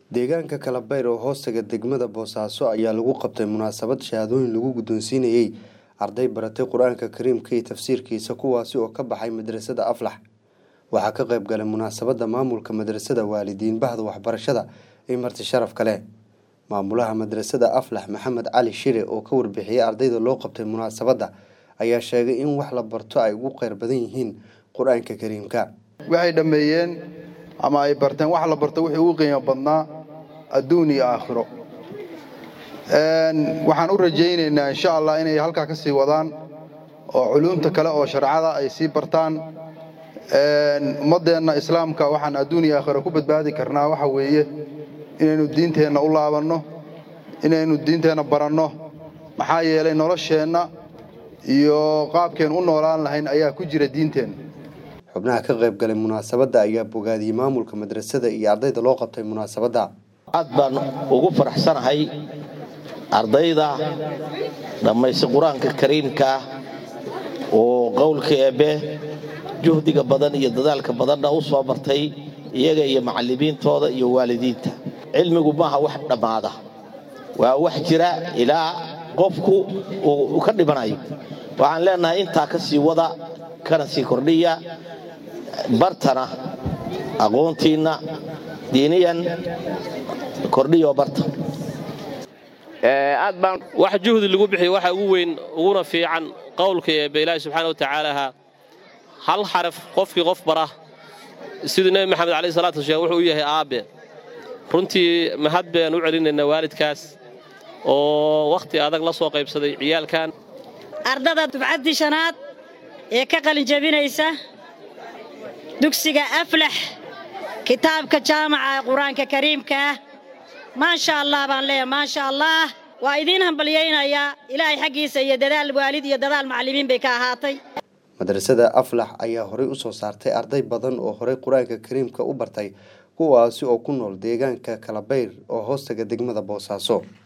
deegaanka kalabeyr oo hoostaga degmada boosaaso ayaa lagu qabtay munaasabad shahaadooyin lagu guddoonsiinayey arday baratay qur-aanka kariimka iyo tafsiirkiisa kuwaasi oo ka baxay madrasada aflax waxaa ka qayb galay munaasabadda maamulka madrasada waalidiin bahda waxbarashada iyo marti sharaf kale maamulaha madrasada aflax maxamed cali shire oo ka warbixiyey ardayda loo qabtay munaasabadda ayaa sheegay in wax la barto ay ugu qeyr badan yihiin qur-aanka kariimka waxay dhammeeyeen ama ay barteen wax la barto wixii ugu qiimo badnaa adduun iyo aakhiro waxaan u rajaynaynaa insha allah inay halkaa ka sii wadaan oo culuumta kale oo sharcada ay sii bartaan ummaddeenna islaamka waxaan adduun iyo aakhiro ku badbaadi karnaa waxa weeye inaynu diinteenna u laabanno inaynu diinteenna baranno maxaa yeelay nolosheenna iyo qaabkeen u noolaan lahayn ayaa ku jira diinteenna xubnaha ka qayb galay munaasabadda ayaa bogaadiyey maamulka madrasada iyo ardayda loo qabtay munaasabadda aad baan ugu faraxsanahay ardayda dhammaysta qur-aanka kariimkaa oo qowlka eebbe juhdiga badan iyo dadaalka badanna u soo bartay iyaga iyo macallimiintooda iyo waalidiinta cilmigu maaha wax dhammaada waa wax jira ilaa qofku uu ka dhibanayo waxaan leenahay intaa ka sii wada kana sii kordhiya bartana aqoontiinna diiniyan kordhiyo barta aad baan wax juhdi lagu bixiyo waxa ugu weyn uguna fiican qowlka eebbe ilaahi subxaana wa tacaalaha hal xaraf qofkii qof bara siduu nebi maxamed alayh salatu wasalaam wuxuu u yahay aabbe runtii mahad baan u celinaynaa waalidkaas oo wakhti adag la soo qaybsaday ciyaalkan ardada dufcaddii shanaad ee ka qalinjabinaysa dugsiga aflax kitaabka jaamaca ee qur-aanka kariimka ah maasha allah baan leeyahay maasha allah waa idiin hambalyaynayaa ilaahay xaggiisa iyo dadaal waalid iyo dadaal macallimiin bay ka ahaatay madrasada aflax ayaa horey u soo saartay arday badan oo horey qur-aanka kariimka u bartay kuwaasi oo ku nool deegaanka kalabeyr oo hoostaga degmada boosaaso